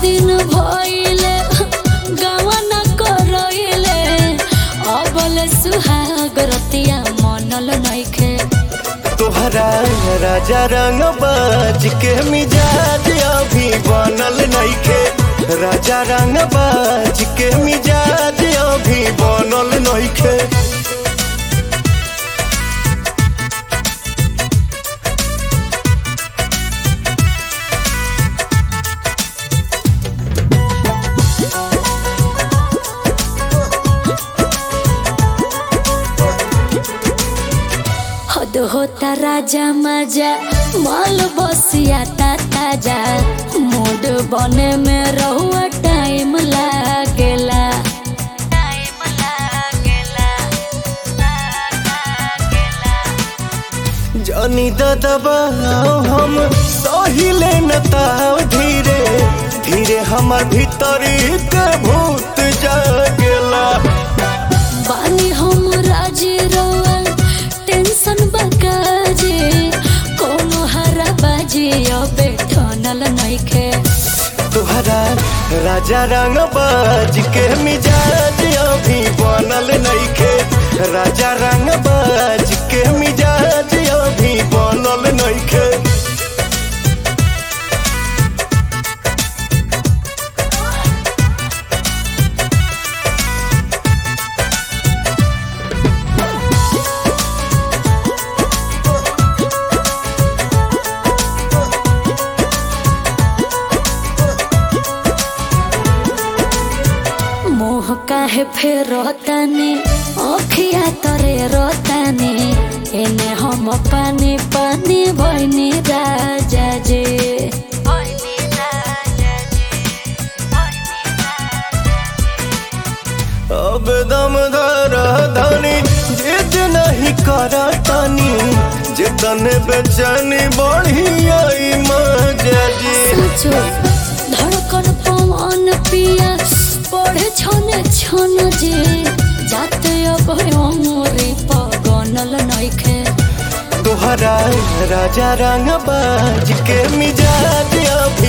दिन भइले गवन करइले अबल सुहाग रतिया मनल नइखे तोहरा राजा रंग बाज के मिजाज अभी बनल नइखे राजा रंग बाज के मिजाज अभी बनल नइखे हद होता राजा मजा माल बसिया ता ताजा मूड बने में रहुआ टाइम लागेला टाइम लागेला जानी दबाओ हम सहिले न ताव धीरे धीरे हमर भीतरी के भूत जागेला बानी हम राजी रहुआ टेंशन बकाजे कोनो हरा बाजी अबे ठनल नइखे तुहरा राजा रंग बाज के मिजाज अभी बनल नइखे राजा रंग बाज के मिजाज अभी बनल नइखे मोह काहे फेर रोतानी अखिया तरे रोतानी एने हम पानी पानी भइनी राजा जे अब दम धर धनी जिद नहीं कर तनी जितन बेचैनी बढ़ी आई मजा जी सोचो धड़कन पवन पिया पढ़े छने छन जे जाते अब अमरे पगनल नइखे तोहरा राजा रंग बाज के मिजाज अभी